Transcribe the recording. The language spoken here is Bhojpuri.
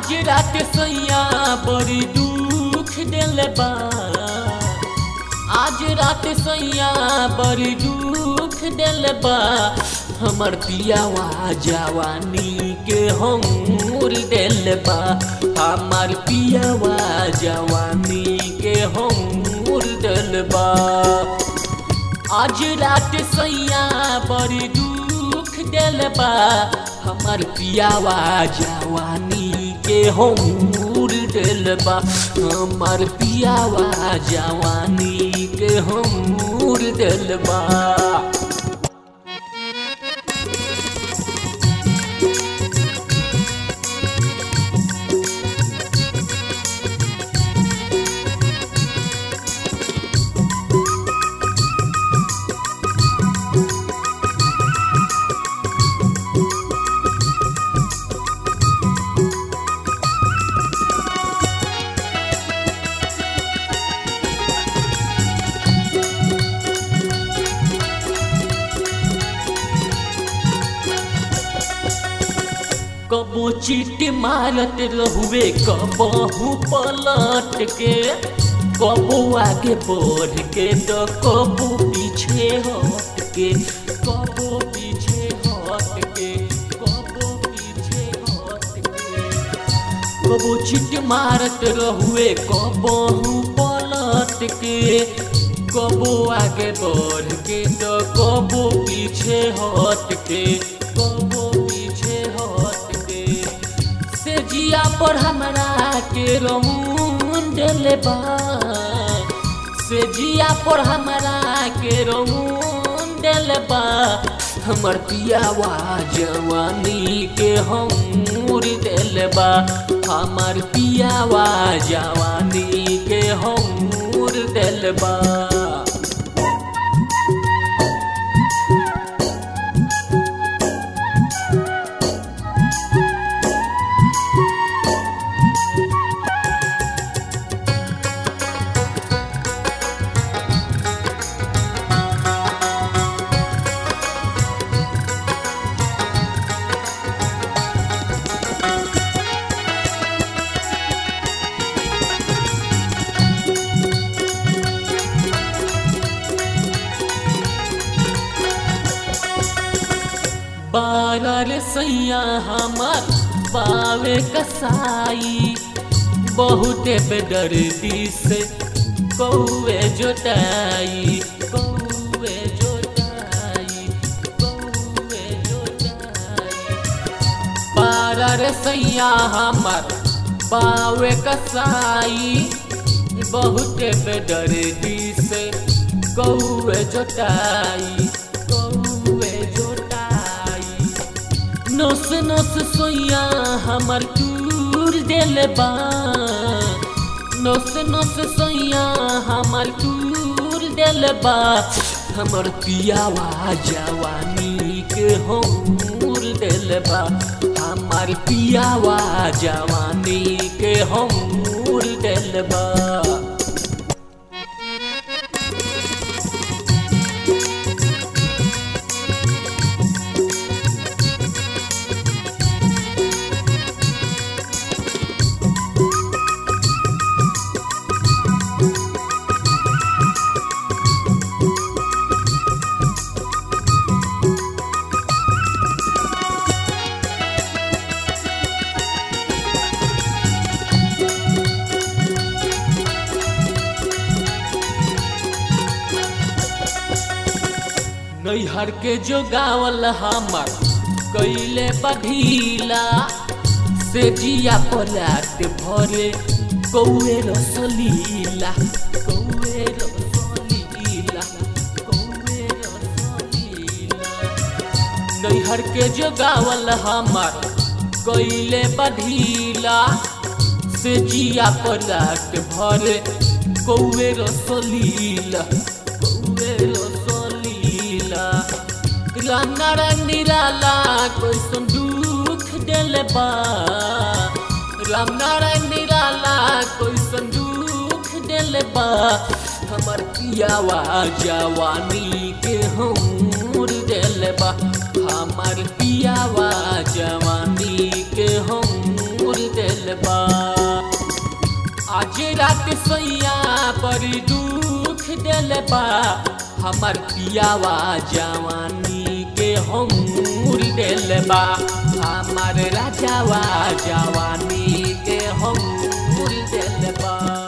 आज रात सैया बड़ी दुख दिल बा आज रात सैया बड़ी दुख दिल बा हमर पियावा जवानी के हमूर दिल बा हमर पियावा जवानी के हमूर दिल बा आज रात सैया बड़ी दुख दिल बा हमर पियावा जवानी के हमूर दिल बा हमर पियावा जवानी के हमूर दिल बा कबो चीट मारत रहुए कबहू पलट के कबो आगे बढ़ के तो कबो पीछे हट के कबो पीछे हट के कबो पीछे हट के कबो चीट मारत रहुए कबहू पलट के कबो आगे बढ़ के तो कबो पीछे हट के कबो पीछे हट के से जिया पर हमरा के रमून दिल बा से जिया पर हमरा के रमून दिल बा हमर पियावा जवानी के हमूर दिल बा हमर पियावा जवानी के हमूर दिल बा बारर सैया हमर बावे कसाई बहुते बेदर्दी से कौए जोताई कौए जोताई कौए जोताई बारर सैया हमर बावे कसाई बहुते बेदर्दी से कौए जोताई कौए जोताई नोस नोस सोया हमर टूर दिल बा नोस नोस सोया हमर टूर दिल बा हमर पियावा जवानी के हमूर दिल बा हमर पियावा जवानी के हमूर दिल बा नैहर के जो गावल हमर कैले बढ़ीला से जिया पलाट भरे कौए रसलीला कौए रसलीला कौए रसलीला नैहर के जो गावल हमर कैले बढ़ीला से जिया पलाट भरे कौए रसलीला कौए रसलीला राम नारायण निराला कैसन दुख दिल बा राम नारायण निराला कैसन दुख दिल बा हमर पियावा जवानी के हमूर दिल बा हमर पियावा जवानी के हमूर दिल बा सैया बड़ी दुख दिल बा हमर पियावा जवानी के हमूर दिल बा हमर राजावा जवानी के हमूर दिल बा